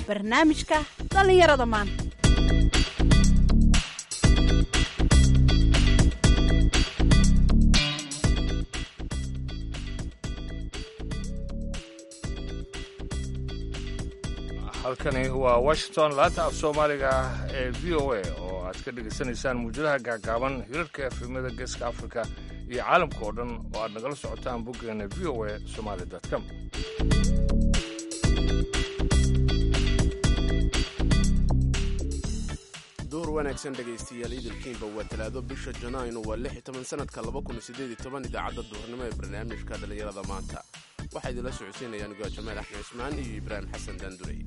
barnaamijka dhallinyarada maanta halkani waa washington laanta af soomaaliga ee v o a oo aad ka dhegaysanaysaan muujadaha gaagaaban hirarka efemada geeska afrika iyo caalamka oo dhan oo aad nagala socotaan boggeena v o a somaali com duur wanaagsan dhegaystayaal idilkiinba waa talaado bisha janaayo waa lix iyo toban sanadka laba kun sideed iyo toban idaacadda duhurnimo ee barnaamijka dhallinyarada maanta waxaa idinla socodsiinayaan ugaa jamaal axmed cismaan iyo ibraahim xasan daandurey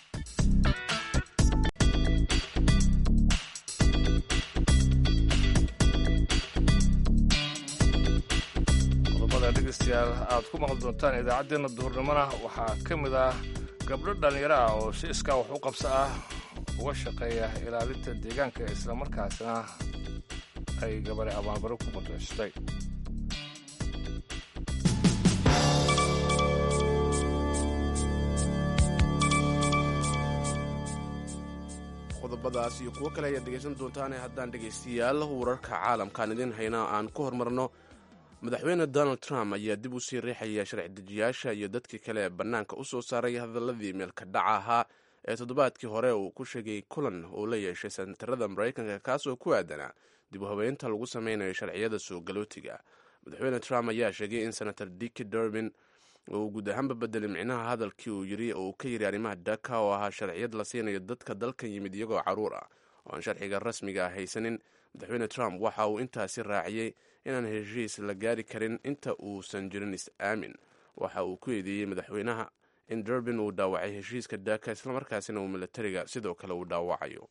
qodobada dhegaystayaal aad ku maqli doontaan idaacaddeenna duhurnimona waxaa ka mid ah gabdho dhallinyaro ah oo si iskaa wax u qabso ah uga shaqeeya ilaalinta deegaanka islamarkaasna ay gabare abaanbaro ku mutaystay qodobadaas iyo kuwo kale ayaad dhegaysan doontaane haddaan dhegaystayaal wararka caalamkaan idiin hayna aan ku hormarno madaxweyne donald trump ayaa dib u sii riixaya sharci dejiyaasha iyo dadkii kale ee bannaanka u soo saaray hadaladii meelka dhaca ahaa ee toddobaadkii hore uu ku sheegay kulan uu la yeeshay senatarada maraykanka kaasoo ku aadanaa dib u habeynta lagu sameynayo sharciyada soo galootiga madaxweyne trump ayaa sheegay in senator dicki durbin uu guud ahaanba bedelay micnaha hadalkii uu yiri oo uu ka yiri arrimaha daka oo ahaa sharciyad la siinayo dadka dalkan yimid iyagoo caruur ah oo aan sharciga rasmiga ah haysanin madaxweyne trump waxa uu intaasi raaciyey inaan heshiis la gaari karin inta uusan jirin is-aamin waxa uu ku eedeeyey madaxweynaha in durbin uu dhaawacay heshiiska daka islamarkaasina uu milatariga sidoo kale uu dhaawacayo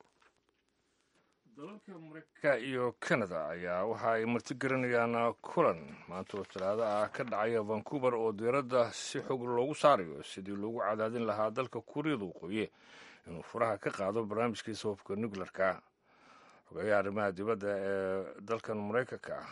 dalalka mareykanka iyo canada ayaa waxa ay martigelinayaan kulan maanta oo talaado ah ka dhacaya vancouver oo diiradda si xog loogu saarayo sidii loogu cadaadin lahaa dalka kuuriyada waqooyi inuu furaha ka qaado barnaamijkiisa hubka nuclearka xogeeyaha arrimaha dibadda ee dalkan maraykanka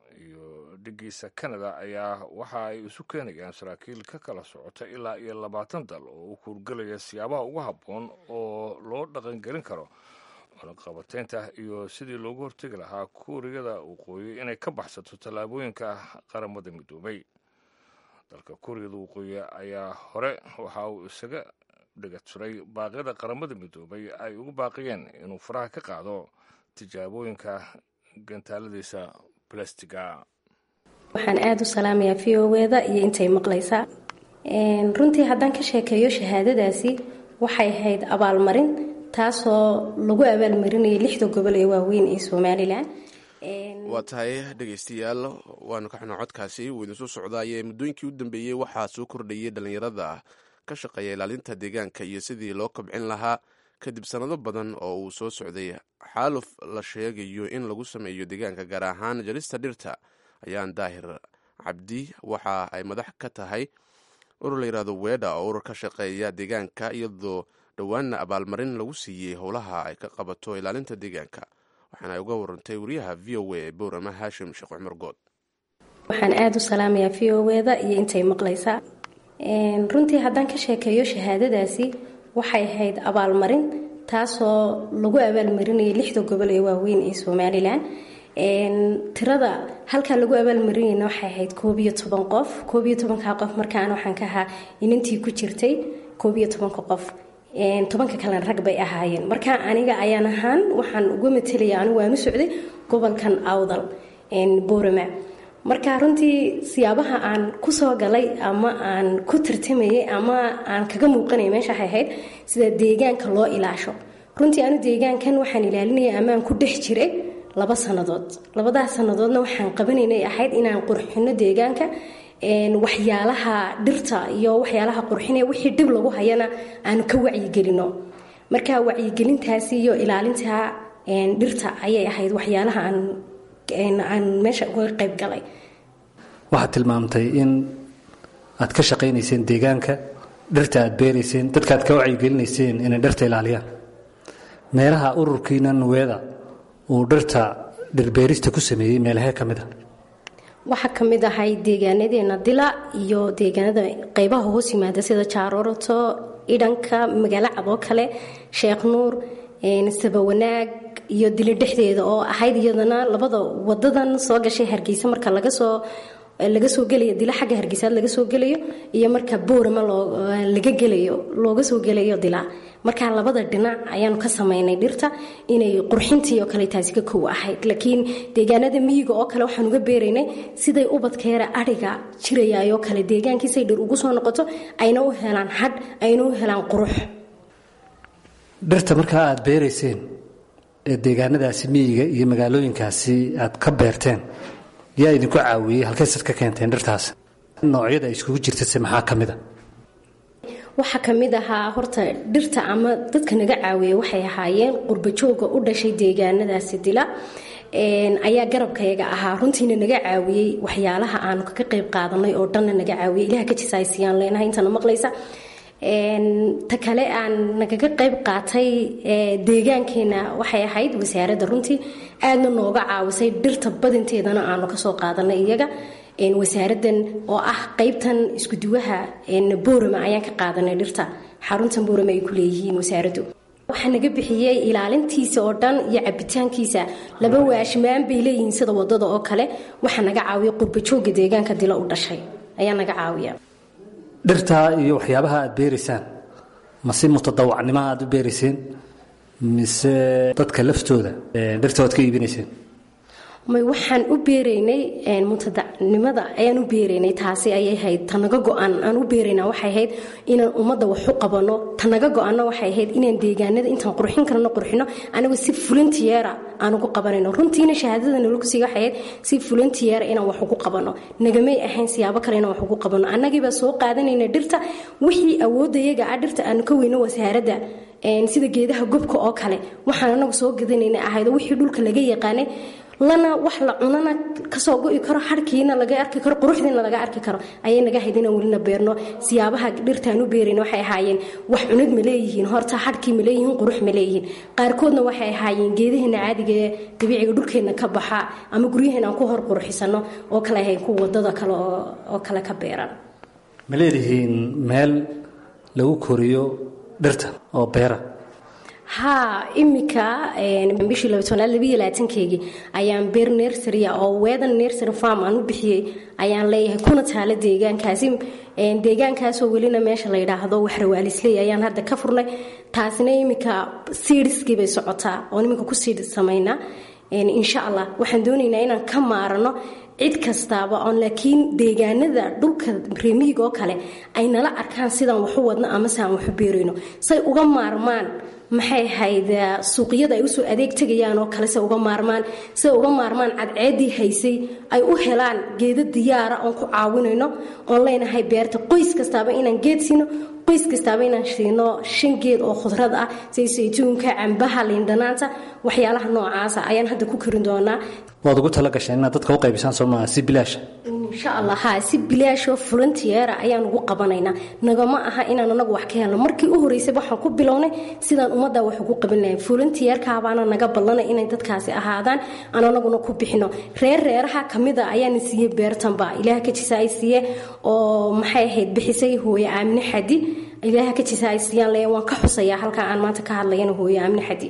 iyo dhigiisa canada ayaa waxa ay isu keenayaan saraakiil ka kala socota ilaa iyo labaatan dal oo u kuurgelaya siyaabaha ugu habboon oo loo dhaqangelin karo cunaqabateynta iyo sidii loogu hortegi lahaa kuuriyada waqooyi inay ka baxsato tallaabooyinka qaramada midoobay dalka kuuriyada waqooyi ayaa hore waxa uu isaga dhigaturay baaqyada qaramada midoobay ay ugu baaqiyeen inuu faraha ka qaado tijaabooyinka gantaaladiisa balastiga waxaan aada u salaamayaa v o weda iyo intay maqlaysaa runtii haddaan ka sheekeeyo shahaadadaasi waxay ahayd abaalmarin taasoo lagu abaalmarinayay lixda gobol ee waaweyn ee somalilan waa tahay dhegaystayaal waanu ka xunaa codkaasi wuu idinsoo socdaaye muddooyinkii u dambeeyey waxaa soo kordhayay dhallinyarada ka shaqeeya ilaalinta deegaanka iyo sidii loo kobcin lahaa kadib sannado badan oo uu soo socday xaaluf la sheegayo in lagu sameeyo deegaanka gaar ahaan jarista dhirta ayaan daahir cabdi waxa ay madax ka tahay urur la yidhahdo weedha oo urur ka shaqeeya deegaanka iyadoo dhowaanna abaalmarin lagu siiyey howlaha ay ka qabato ilaalinta deegaanka waxaana ay uga warantay wariyaha v o a ee bowrama haashim sheekh cumar good waxaan aada u salaamayaa v o weda iyo intay maqlaysaa runtii haddaan ka sheekeeyo shahaadadaasi waxay ahayd abaalmarin taasoo lagu abaalmarinayay lixda gobol ee waaweyn ee somalilan tirada halkaa lagu abaalmarinayna waxay ahayd koob iyo toban qof koob iyo tobanka qof markaan waxaan ka ahaa inantii ku jirtay koob iyo tobanka qof tobanka kalena rag bay ahaayeen marka aniga ayaan ahaan waxaan uga matelaya anigu waan u socday gobolkan awdal boorama marka runtii siyaabaha aan kusoo galay ama aan ku tartamayay ama aan kaga muuqanaya meesha waxay ahayd sida deegaanka loo ilaasho runtii anu deegaankan waxaan ilaalinaya amaan ku dhex jiray laba sannadood labadaas sannadoodna waxaan qabanaynay ahayd inaan qurxino deegaanka waxyaalaha dhirta iyo waxyaalaha qurxinaya wixii dhib lagu hayana aanu ka wacyigelino marka wacyigelintaasi iyo ilaalinta dhirta ayay ahayd waxyaalaha aan meesha uga qayb galay waxaad tilmaamtay in aad ka shaqaynayseen deegaanka dhirta aad beerayseen dadka aad ka wacyigelinayseen inay dhirta ilaaliyaan meelaha ururkiina nuweeda uu dhirta dhirbeerista ku sameeyey meelahee ka mid a waxaa ka mid ahay deegaanadeena dila iyo deegaanada qeybaha hoos yimaada sida jaaroroto idhanka magaalo cad oo kale sheekh nuur sabawanaag iyo dili dhexdeeda oo ahayd iyadana labada wadadan soo gashay hargeysa marka laga soo laga soo gelayo dila xagga hargeysaad laga soo gelayo iyo marka boorama laga gelayo looga soo gelayo dila marka labada dhinac ayaanu ka samaynay dhirta inay qurxintii oo kale taasi ka kow ahayd laakiin deegaanada miyiga oo kale waxaan uga beeraynay siday ubadkeera adhiga jirayayoo kale deegaankiisay dhir ugu soo noqoto ayna u helaan hadh ayna u helaan qurux dhirta markaa aada beerayseen ee deegaanadaasi miyiga iyo magaalooyinkaasi aad ka beerteen yaa idinku caawiyey halkaysaad ka keenteen dhirtaas noocyada ay iskugu jirtase maxaa ka mid a waxaa ka mid ahaa horta dhirta ama dadka naga caawiya waxay ahaayeen qurbajooga u dhashay deegaanadaasi dila ayaa garabkayaga ahaa runtiina naga caawiyey waxyaalaha aanu kaga qayb qaadanay oo dhanna naga caawiyey ilaha ka jisaysiyaan leenahay intana maqlaysa ta kale aan nagaga qayb qaatay deegaankeena waxay ahayd wasaaradda runtii aadna nooga caawisay dhirta badinteedana aanu kasoo qaadanay iyaga wasaaradan oo ah qaybtan iskuduwaha boorama ayaan ka qaadanay dhirta xaruntan boorama ay ku leeyihiin wasaaraddu waxaa naga bixiyey ilaalintiisa oo dhan iyo cabitaankiisa laba waashmaan bay leeyihiin sida wadada oo kale waxaa naga caawiya qurbajooga deegaanka dilo u dhashay ayaa naga caawiya dhirtaa iyo waxyaabaha aad beeraysaan ma si mutadawacnimo aad u beerayseen mise dadka laftooda dhirta waad ka iibinayseen may waxaan u beeraynay mutadacnimada ayaan u beeraynay taasi ayay ahayd tanaga go-an aan u beerayna waxay ahayd inaan ummadda wax u qabano tanaga go-anna waxay ahayd inaan deegaanada intaan qurxin karno qurxino anigoo si fulantiyeera aan ugu qabanayno runtiina shahaadada nalagusiiga waxay ahayd si fulantiyeera inaan wax ugu qabano nagamay ahayn siyaabo kale inaan wax ugu qabano annagiibaa soo qaadanayna dhirta wixii awoodayaga ah dhirta aanu ka weyno wasaaradda sida geedaha gobka oo kale waxaan anagu soo gadanayna ahayd wixii dhulka laga yaqaanay lana wax la cunana kasoo go-i karo harkiina laga arki karo quruxdiina laga arki karo ayay naga hayd inaan welina beerno siyaabaha dhirtaan u beerayn waxay ahaayeen wax cunad ma leeyihiin horta harkii ma leeyihiin qurux ma leeyihiin qaarkoodna waxay ahaayeen geedaheena caadiga ee dabiiciga dhulkeenna ka baxa ama guryaheena aan ku hor qurxisano oo kale ahayn kuwa wadada kale oo kale ka beeran ma leedihiin meel lagu koriyo dhirta oo beera haa imika bishii labatanaad labiyo labaatankeygii ayaan beer nersaria oo weedan nersery farm aan u bixiyey ayaan leeyahay kuna taala deegaankaasi deegaankaasoo welina meesha la yidhaahdo waxrawaalisley ayaan hadda ka furnay taasina imika siidhiskii bay socotaa oon iminka ku siidh samaynaa insha allah waxaan doonaynaa inaan ka maarano cid kastaaba oon laakiin deegaanada dhulka reemiyiga oo kale ay nala arkaan sidaan waxu wadno ama se aan waxu beerayno say uga maarmaan maxay ahayd suuqyada ay usoo adeeg tegayaan oo kale se uga maarmaan se uga maarmaan cadceedii haysay ay u helaan geeda diyaara oon ku caawinayno oon leenahay beerta qoys kastaaba inaan geed siino qoys kastaaba inaan siino shan geed oo khudrad ah sida saytuunka cambaha liindhanaanta waxyaalaha noocaasa ayaan hadda ku karin doonaa waad ugu tala gasheen inaad dadka u qaybisaan soomaa si bilaasha insha allah haa si bilaashoo fulantiyeera ayaan ugu qabanaynaa nagama aha inaan anagu wax ka helno markii u horeysay waxaan ku bilownay sidaan ummadda wax ugu qaban lahayn fulantiyeerkaabaana naga ballanay inay dadkaasi ahaadaan aan anaguna ku bixino reer reeraha kamida ayaana siiyey beertanba ilaah ka jisa ay siiye oo maxay ahayd bixisay hooye aamine xadi ilaah ka jisa ay siiyaan leeya waan ka xusayaa halkaa aan maanta ka hadlayana hooye aamine xadi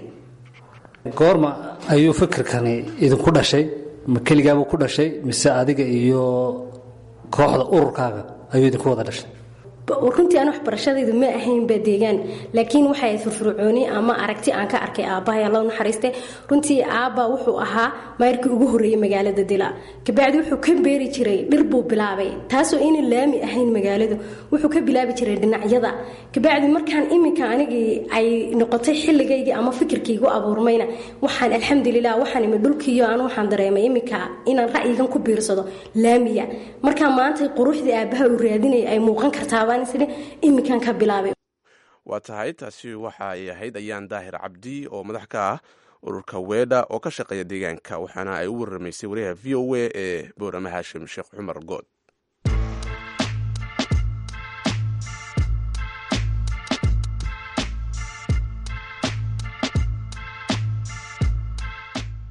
goorma ayuu fikirkani idinku dhashay ma keligaabuu ku dhashay mise adiga iyo kooxda ururkaaga ayuu idinku wada dhashay runtii aan waxbarashadaydu ma ahaynba deegaan laakiin waxay firfircooni ama aragti aan ka arkay aabbahay alla naxariiste runtii aabba wuxuu ahaa mayrkii ugu horreeyey magaalada dila kabacdi wuxuu ka beeri jiray dhir buu bilaabay taasoo aynan laami ahayn magaaladu wuxuu ka bilaabi jiray dhinacyada kabacdi markaan iminka anigii ay noqotay xilligaygii ama fikirkaygu abuurmayna waxaan alxamdulilah waxaan imi dhulkiiyo aan waxaan dareemay iminka inaan ra'yigan ku biirsado laamiya markaa maanta quruxdii aabbaha uu raadinaya ay muuqan kartaaba iminkan ka bilaabay waa tahay taasi waxa ay ahayd ayaan daahir cabdi oo madax ka ah ururka weedha oo ka shaqeeya deegaanka waxaana ay u waramaysay wariyaha v o a ee boorama haashim sheekh cumar good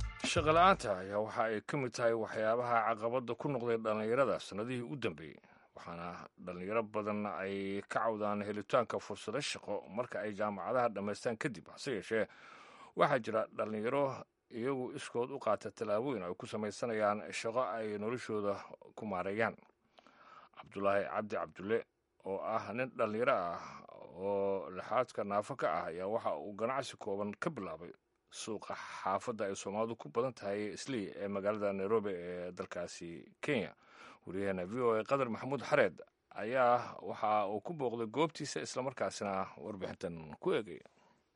shaqala-aanta ayaa waxa ay ka mid tahay waxyaabaha caqabadda ku noqday dhallinyarada sannadihii u dambeeyey waxaana dhallinyaro badan ay ka cawdaan helitaanka fursado shaqo marka ay jaamacadaha dhammaystaan kadib hase yeeshee waxaa jira dhallinyaro iyagu iskood u qaata tallaabooyin ay ku samaysanayaan shaqo ay noloshooda ku maareeyaan cabdulaahi cabdi cabdulle oo ah nin dhallinyaro ah oo lixaadka naafo ka ah ayaa waxa uu ganacsi kooban ka bilaabay suuqa xaafadda ay soomaalidu ku badan tahay islii ee magaalada nairobi ee dalkaasi kenya wariyaheena v o a qadar maxamuud xareed ayaa waxa uu ku booqday goobtiisa islamarkaasina warbixintan ku eegaya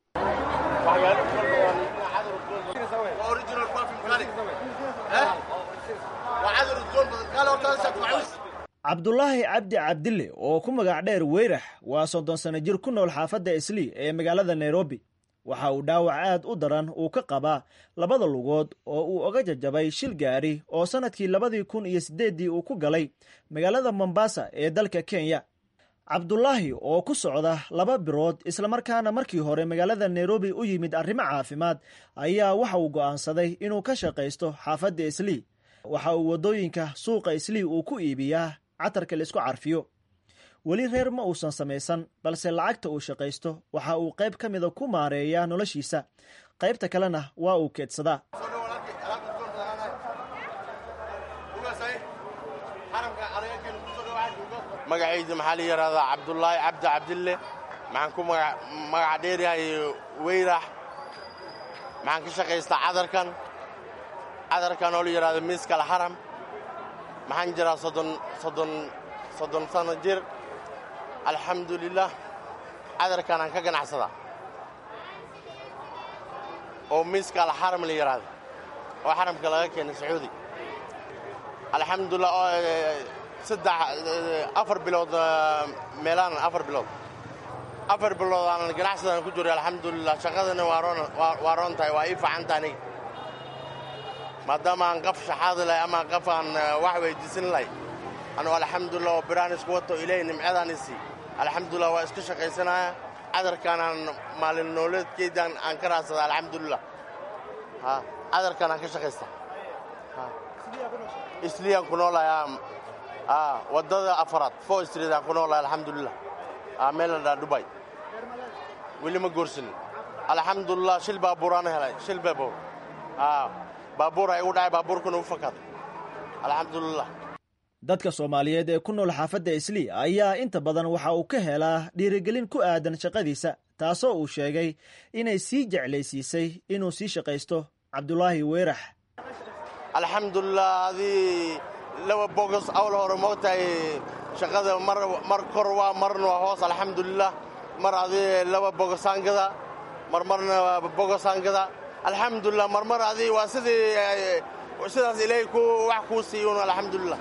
cabdulaahi cabdi cabdille oo ku magac dheer weyrax waa soddon sano jir ku nool xaafadda islii ee magaalada nairobi waxa uu dhaawac aad u daran uu ka qabaa labada lugood oo uu oga jajabay shil gaari oo sannadkii labadii kun iyo siddeeddii uu ku galay magaalada mombasa ee dalka kenya cabdulaahi oo ku socda laba birood islamarkaana markii hore magaalada nairobi u yimid arrimo caafimaad ayaa waxa uu go'aansaday inuu ka shaqaysto xaafadda islii waxa uu waddooyinka suuqa islii uu ku iibiyaa catarka la isku carfiyo weli reer ma uusan samaysan balse lacagta uu shaqaysto waxa uu qayb ka mida ku maareeyaa noloshiisa qaybta kalena waa uu keedsadaa magacayda maxaa la yidhahdaa cabdulaahi cabdi cabdille maxaan ku magaca dheeryahay weyrax maxaan ka shaqaystaa cadarkan cadarkan oo la yidhahdo miiskal xaram maxaan jiraa soddon soddon soddon sano jir alxamdulilah cadarkan aan ka ganacsadaa oo miiska alxaram la yidhaahdo oo xaramka laga keenay sacuudi alxamdulilah oo saddex afar bilood meelaan afar bilood afar bilood aan ganacsadaan ku jiray alxamdulilah shaqadana waa roon tahay waa ii fiican tahay aniga maadaama aan qaf shaxaadi lahay ama qaf aan wax weydiisan lahay anugu alxamdulilah oo biraan isku wato ilaahay nimcadaan isii alxamdulilah waa iska shaqaysanaya cadarkaan aan maalin nooleedkeydaan aan ka raadsada alxamdulilah cadarkaan aan ka shaqaysta isliyaan ku noolahay waddada afaraad fo street aan ku noolahay alxamdulilah meel la dhaa dubay weli ma goorsanin alxamdulilah shil baabuuraan helay shil baabuur baabuur ay igu dhacay baabuurkuna u fakaaday alxamdulilah dadka soomaaliyeed ee ku nool xaafadda islii ayaa inta badan waxa uu ka helaa dhiirigelin ku aadan shaqadiisa taasoo uu sheegay inay sii jeclaysiisay inuu sii shaqaysto cabdulaahi weerax alxamdulilah adii laba bogos awl hore moogtahay shaqada mar kor waa marna waa hoos alxamdulilah mar adii laba bogosaangada mar marna bogosaangada alxamdulilah marmar adii waa sidii sidaas ilaahay ku wax kuu siiyun alxamdulilah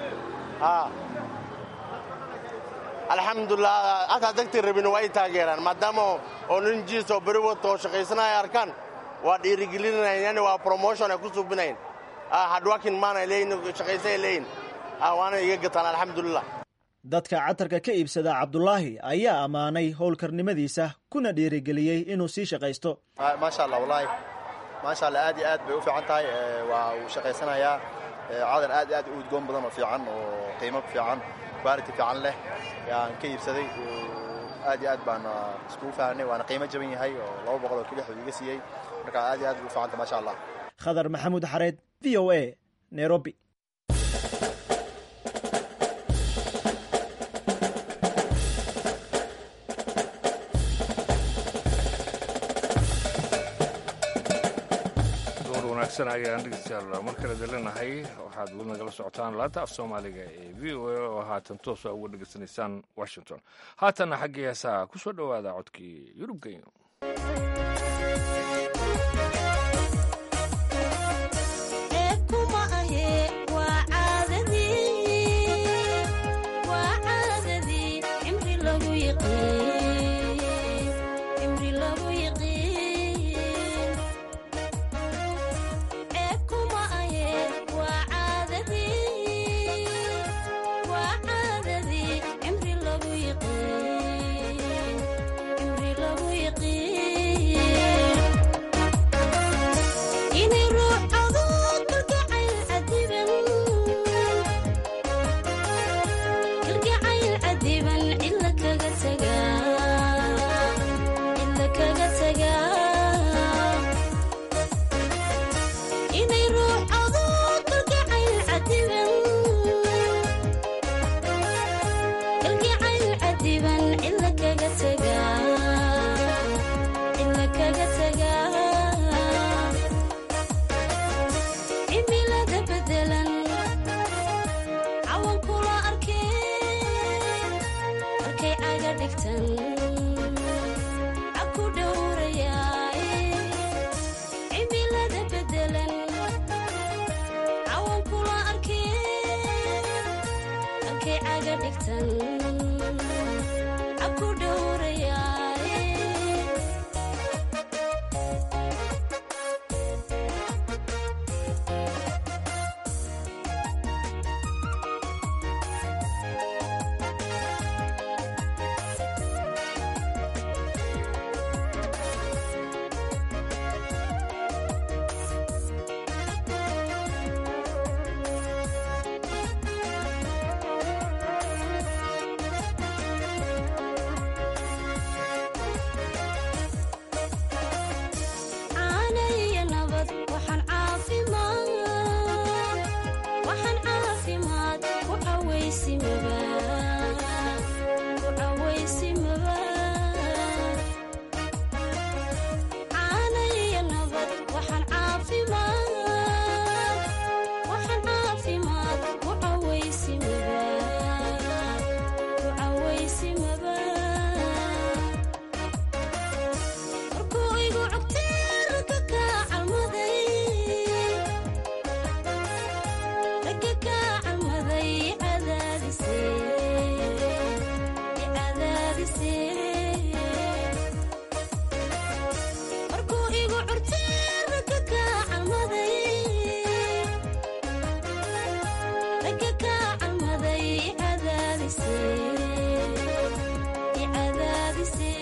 alxamdulilah hataa dagtii rabin waa ay taageeraan maadaama oo nin jiis oo beri wato oo shaqaysanaya arkaan waa dhiirigelinayan yani waa promotion ay ku suubinayn hadwakin maana leeyin shaqaysay leeyin waana iga gataan alxamdulilah dadka catarka ka iibsada cabdulaahi ayaa ammaanay howlkarnimadiisa kuna dhiirigeliyey inuu sii shaqaysto maasha allah wallaahi maasha allah aad iyo aad bay u fiican tahay waa uu shaqaysanayaa cadar aad aad u udgoon badan oo fiican oo qiimo fiican quality fiican leh yaan ka iibsaday aad iyo aad baan iskugu fahanay waana qiimo jaban yahay oo laba boqol oo kilix iga siiyey marka aad iyo aad bay u fiicanta maasha allah khadar maxamuud xareed v o a nairobi ayaan dhegeystayaal mar kale dalinahay waxaad weli nagala socotaan laanta af soomaaliga ee v o a oo haatan toosa uga dhegeysanaysaan washington haatanna xaggii heesaha ku soo dhowaada codkii yurub genyo Imri lagu yiqiin caga dhigtan aku dhowrayaaye caanaiyo nabad waxaan caafimaad waxaan caafimaad ku cawaysimaba ku cawaysimaba caanaiyo nabad waxaan caafimaad waxaan caafimaad ku cawaysimaba ku cawaysimaba markuu igu cogteerka kaa calmaday ragga kaa calmaday cadaadise cadaadise markuu igu curteerka kaa calmaday ragga kaa calmaday cadaadise cadaadise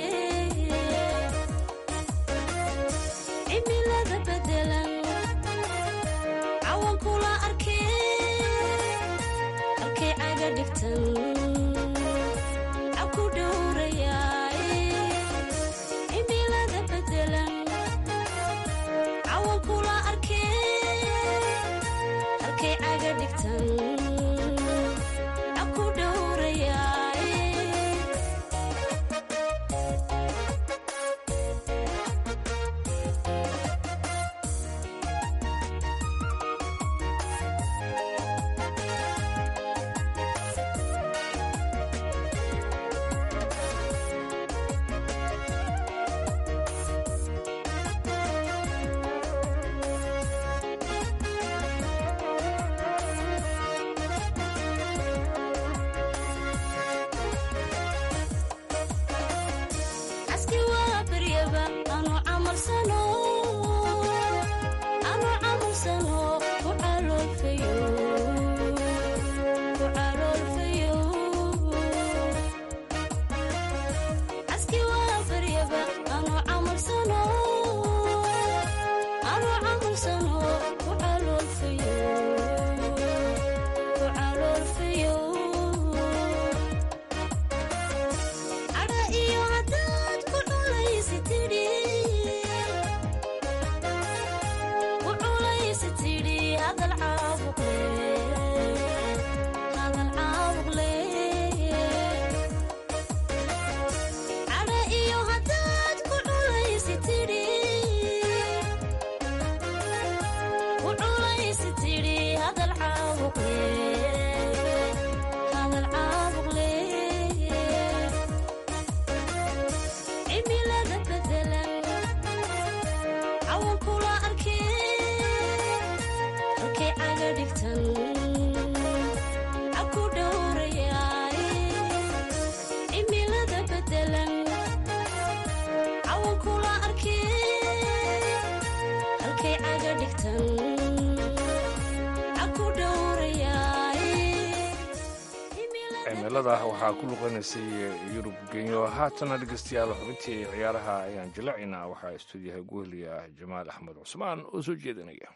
cimilada bedelan cawan kula arkee halkay caga dhigtan aku dhowrayaaye cimilada bedelan cawan kula arkee halkay caga dhigtan aku dhowrayaaye caski waa baryaba anu camalsano anu camalsano ku caloolfayo ku caloolfayo caski waa baryaba anu camalsano anu camalsano ku caloolfayo ku caloolfayo cadha iyo haddaad ku culaysi tidhi ku culaysi tidhi hadal caabuq leh hadal caabuq leh cadha iyo haddaad ku culaysi tidhi ku culaysi tidhi hadal caabuq leh hadal caabuq leh cimilada bedelan cawan kula arkee halkay caga dhigtan aku dhowrayaaye cimilada bedelan cawan kula arkee halkay caga dhigtan aku dhowrayaaye cimilada waxaa ku luqanaysay yurub genyo haatana dhegeystayaal xubintii ciyaaraha ayaan jilacinaa waxaa istuudiyaha guhliya jamaal axmed cusmaan oo soo jeedinaya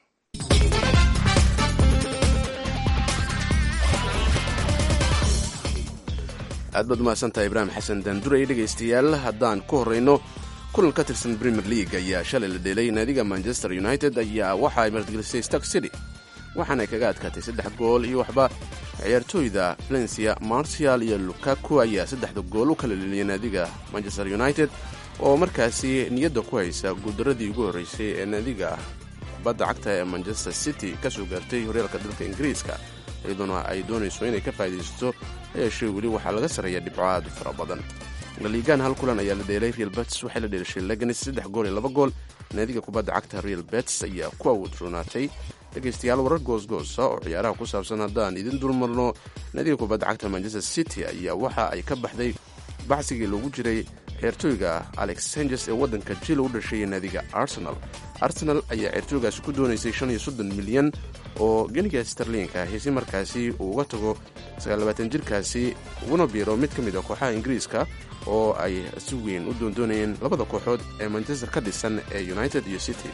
aad baad umahadsantahay ibraahim xasan daanduray dhegaystayaal haddaan ku horrayno kulan ka tirsan premier league ayaa shalay la dheelay naadiga manchester united ayaa waxa ay martigelisay stark city waxaana ay kaga adkaatay saddex gool iyo waxba ciyaartooyda valencia martial iyo lukaku ayaa saddexda gool u kala leliyay naadiga manchester united oo markaasi niyadda ku haysa guuldaradii ugu horreysay ee naadiga kubadda cagta ee manchester city ka soo gaartay horyaalka dalka ingiriiska iyadoona ay doonayso inay ka faa'iidaysato hayeeshee weli waxaa laga sarreeya dhibco aad u fara badan laliigaan hal kulan ayaa la dheelay real bets waxay la dheelashay leganis saddex gool iyo laba gool naadiga kubadda cagta real bets ayaa ku awoodroonaatay dhegaystayaal warar goosgoosa oo ciyaaraha ku saabsan haddaan idin dulmarno nadiga kubadda cagta manchester city ayaa waxa ay ka baxday baxsigii loogu jiray ciyaartooyga alex sanges ee waddanka jil u dhashay naadiga arsenal arsenal ayaa ciyaartooygaasi ku doonaysay shan iyo soddon milyan oo geniga starliinka ahi si markaasi uu uga tago sagaallabaatan jirkaasi uguna biiro mid ka mid a kooxaha ingiriiska oo ay si weyn u doondoonayeen labada kooxood ee manchester ka dhisan ee united iyo city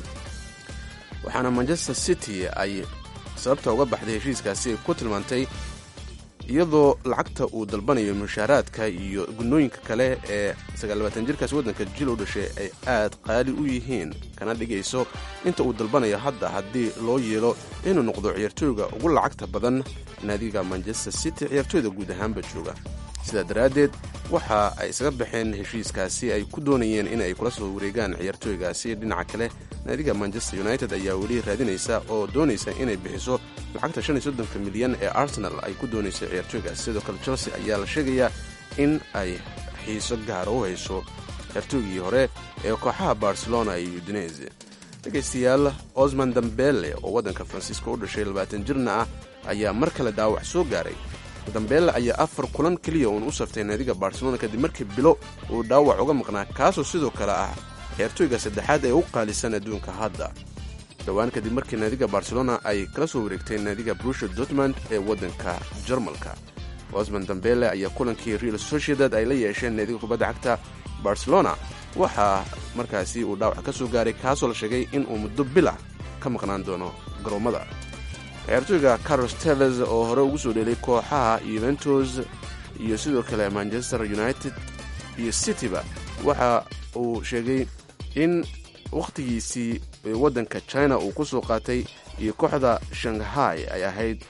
waxaana manchester city ay sababta uga baxday heshiiskaasi ay ku tilmaantay iyadoo lacagta uu dalbanayo mushaaraadka iyo gunooyinka kale ee sagaallabaatan jirkaasi waddanka jil u dhashay ay aad qaali u yihiin kana dhigayso inta uu dalbanayo hadda haddii loo yeelo inuu noqdo ciyaartooyga ugu lacagta badan naadiga manchester city ciyaartooyda guud ahaanba jooga sidaa daraaddeed waxa ay isaga baxeen heshiiskaasi ay ku doonayeen in ay kula soo wareegaan ciyaartooygaasi dhinaca kale naadiga manchester united ayaa weli raadinaysa oo doonaysa inay bixiso lacagta shan iyo soddonka milyan ee arsenal ay ku doonaysa ciyaartooygaasi sidoo kale chelsea ayaa la sheegayaa in ay xiiso gaara u hayso ciyaartooygii hore ee kooxaha barcelona iyo udinese dhegaystayaal osman dambele oo waddanka faransiiska u dhashay labaatan jirna ah ayaa mar kale dhaawac soo gaaray dambeelle ayaa afar kulan keliya uun u saftay naadiga barcelona kadib markii bilo uu dhaawac uga maqnaa kaasoo sidoo kale ah ciyaartooyga saddexaad ee u qaalisan adduunka hadda dhowaan kadib markii naadiga barcelona ay kala soo wareegtay naadiga brusha dortmund ee waddanka jarmalka osman dambele ayaa kulankii real sociedad ay la yeesheen naadiga kubadda cagta barcelona waxaa markaasi uu dhaawac ka soo gaaray kaasoo la sheegay inuu muddo bilah ka maqnaan doono garoommada ciyaartooyga carlos teves oo hore ugu soo dhelay kooxaha yuventus iyo sidoo kale manchester united iyo cityba waxa uu sheegay in wakhtigiisii waddanka china uu ku soo qaatay iyo kooxda shanghai ay ahayd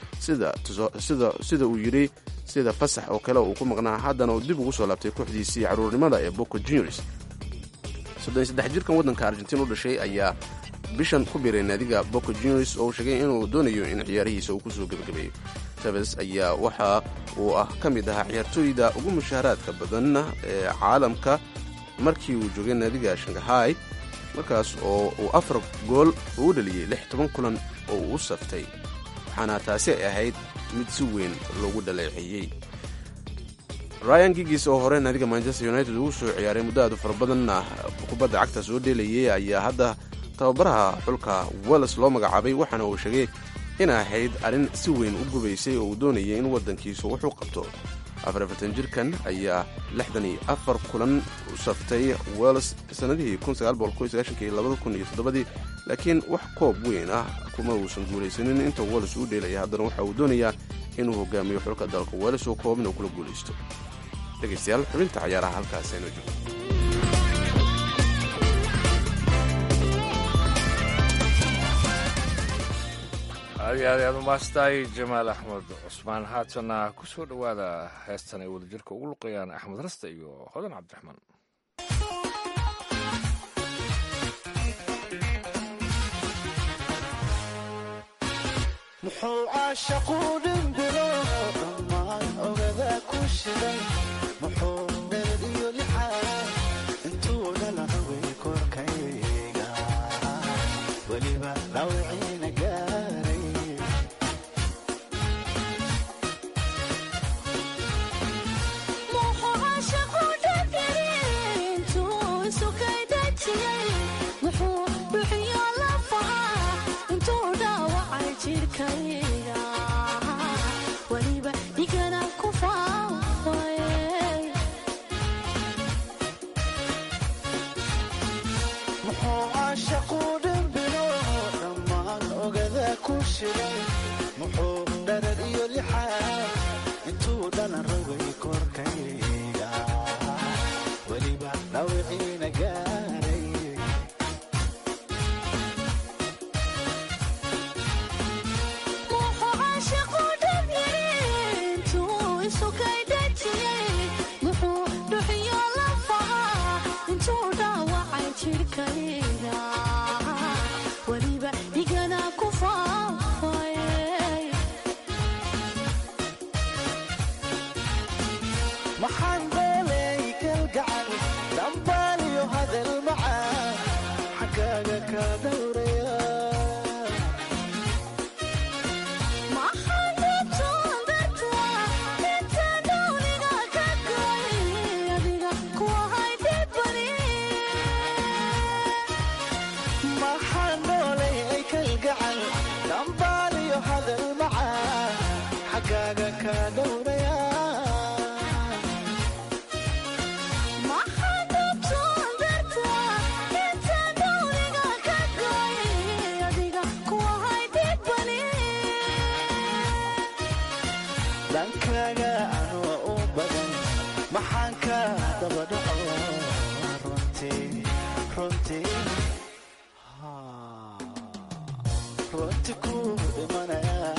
sida uu yidhi sida fasax oo kale uu ku maqnaa haddana uu dib ugu soo laabtay kooxdiisii caruurnimada ee boco juniors soddonsaddex jirkan waddanka argentiin u dhashay ayaa bishan ku biray naadiga boco juniors oo uu sheegay inuu doonayo in ciyaarihiisa uu kusoo gebagabeeyo teves ayaa waxa uu ah ka mid ahaa ciyaartooyda ugu mushaaraadka badan ee caalamka markii uu joogay naadiga shanghai markaas oo uu afar gool ugu dhaliyey lix toban kulan oo uu u saftay waxaana taasi ay ahayd mid si weyn loogu dhaleeceeyey ryan gigis oo hore naadiga manchester united ugu soo ciyaaray muddo aadu fara badanna kubadda cagta soo dheelayay ayaa hadda tababaraha xulka wells loo magacaabay waxaana uu sheegay in ahayd arrin si weyn u gubaysay oo uu doonayay in waddankiisu wuxuu qabto afarafatan jirkan ayaa lixdan iyo afar kulan u saftay wells sannadihii ii laakiin wax koob weyn ah kuma uusan guulaysanin inta wells uu dheelaya haddana waxa uu doonayaa inuu hogaamiyo xulka dalka wells oo koobin uu kula guulaysto dhegaystayaal xubinta cayaaraha halkaas aynu joogno aad iyo aad ayaad umaastahay jamaal axmed cusmaan haatana ku soo dhowaada heestan ay wadajirka ugu luqayaan axmed raste iyo hodan cabdiraxmaan muxuu caashaqu dhimbilo dhammaan ogada ku shiday muxuu dheer iyo lixaa intuu dhalacaway korkayga weliba dhawciina gaaray muxuu caashaqu dhimbilo dhammaan ogada ku shiday muxuu dharar iyo lixaa intuu dhalan rogay korkayga weliba dhawciina gaaray xaggaaga ka dhowraya dhankaaga anoo u badan maxaan ka daba dhaco runtii runtii runti ku dhimanaya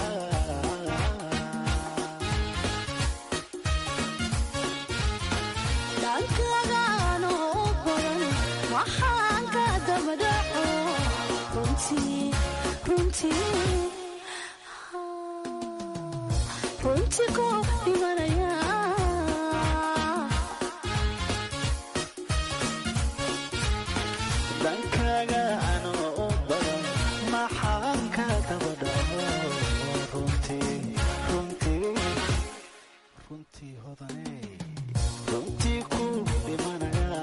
dhankaaga anoo u badan maxaan ka daba dhaco runtii runtii runtii hodane runtii ku dhimanaya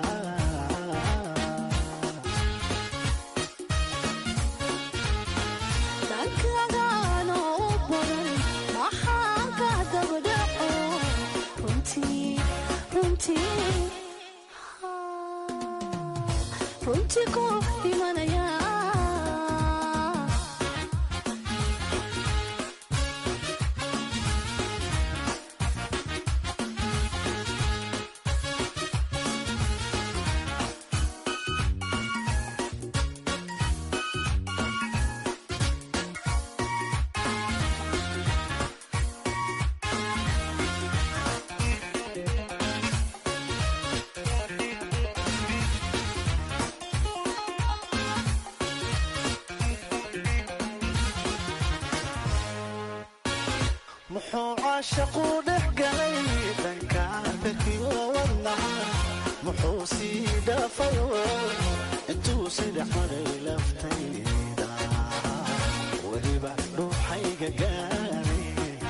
muxuu caashaqu dhex galay dhanka bekiyo wadnaha muxuu sii dhaafayo intuu si dhex maray laftayda weliba dhuuxayga gaaray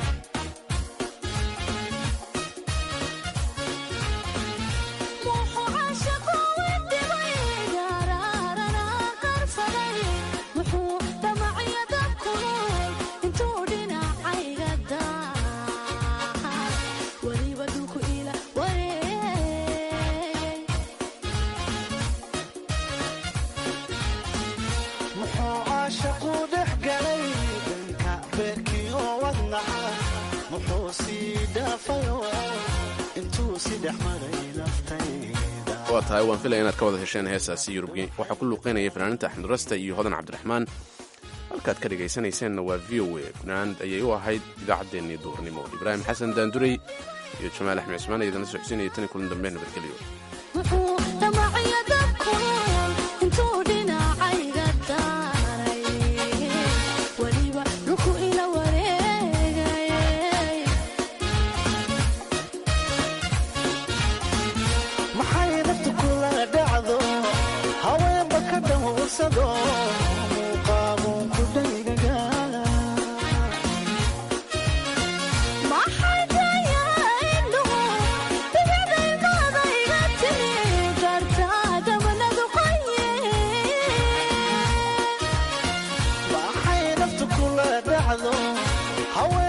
muxuu caashaqu dhex galay dhanka beerkiyo wadnaha muxuu sii dhaafayo intuu si dhex maray laftayda waa tahay waan filaya inaad ka wada hesheen heesaasi yurubgi waxaa ku luuqeynaya fanaaniinta axmed rasta iyo hodan cabdiraxmaan halkaad ka dhegaysanayseennna waa v o a fanaanad ayay u ahayd idaacaddeenii duurnimo ibraahim xasan daandurey iyo jamaal axmed cismaan ayaa idinla socodsiinaya tan iyo kulan dambe nabadgelyo maxay naftu kula dhacdo haweenba ka dhawrsado muuqaabuun ku dhaygaga maxay naftu kula dhacdo haween